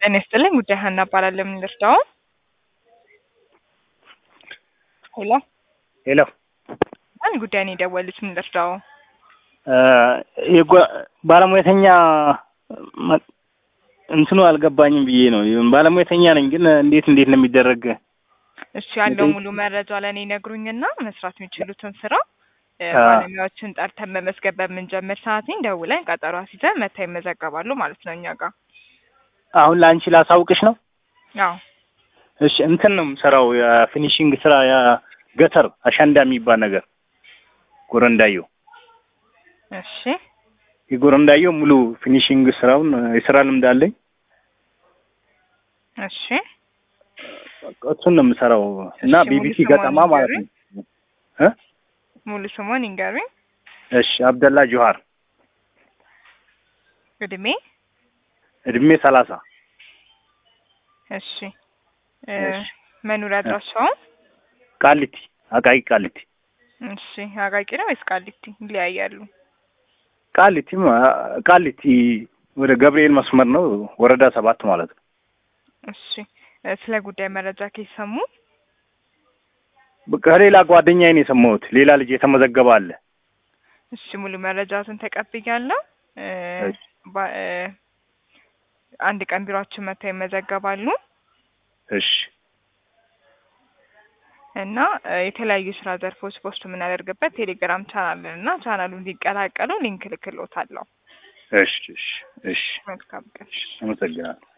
ጤና ይስጥልኝ ጉዳይ ሀና እባላለሁ። ምን ልርዳው? ሄሎ ሄሎ ማን ጉዳይ ነው የደወሉት? ምን ልርዳው? የጓ- ባለሙያተኛ መ- እንትኑ አልገባኝም ብዬ ነው። ባለሙያተኛ ነኝ፣ ግን እንዴት እንዴት ነው የሚደረግ? እሱ ያለው የጠየቅ- ሙሉ መረጃ ለእኔ ይነግሩኝና መስራት የሚችሉትን ስራ እ፣ አ- ባለሙያዎችን ጠርተን መመዝገብ በምንጀምር ሰዓት ደውለን ቀጠሮ አስይዘን መታ ይመዘገባሉ ማለት ነው እኛ ጋር። አሁን ለአንቺ ላሳውቅሽ ነው። አዎ እሺ እንትን ነው የምሰራው የፊኒሽንግ ስራ የገተር አሸንዳ የሚባል ነገር ጎረንዳዮ እሺ የጎረንዳዮ ሙሉ ፊኒሽንግ ስራውን የስራ ልምድ አለኝ። እሺ በቃ እሱን ነው የምሰራው እና እሺ፣ ሙሉ ቢቢሲ ስሟን ገጠማ ማለት ንገሩኝ። ነው። እ? ሙሉ ስሞን ይንገሩኝ። እሺ አብደላ ጆሃር እድሜ እድሜ ሰላሳ እሺ እ፣ እሺ። መኖሪያ አድራሻውን ቃሊቲ አቃቂ ቃሊቲ እሺ አቃቂ ነው ወይስ ቃሊቲ? ይለያያሉ። ቃሊቲ ማ- ቃሊቲ ወደ ገብርኤል መስመር ነው ወረዳ ሰባት ማለት ነው። እሺ እ፣ ስለ ጉዳይ መረጃ ከሰሙ ከሌላ ጓደኛዬ ነው የሰማሁት። ሌላ ልጅ የተመዘገበ አለ። እሺ ሙሉ መረጃትን ተቀብያለሁ። እ፣ እሺ። ባ- እ፣ አንድ ቀን ቢሮአችን መጥተው ይመዘገባሉ እሺ እና እ፣ የተለያዩ ስራ ዘርፎች ፖስት የምናደርግበት ቴሌግራም ቻናል እና ቻናሉ እንዲቀላቀሉ ሊንክ ልክሎታለሁ። እሺ እሺ እሺ መልካም ቀን። አመሰግናለሁ።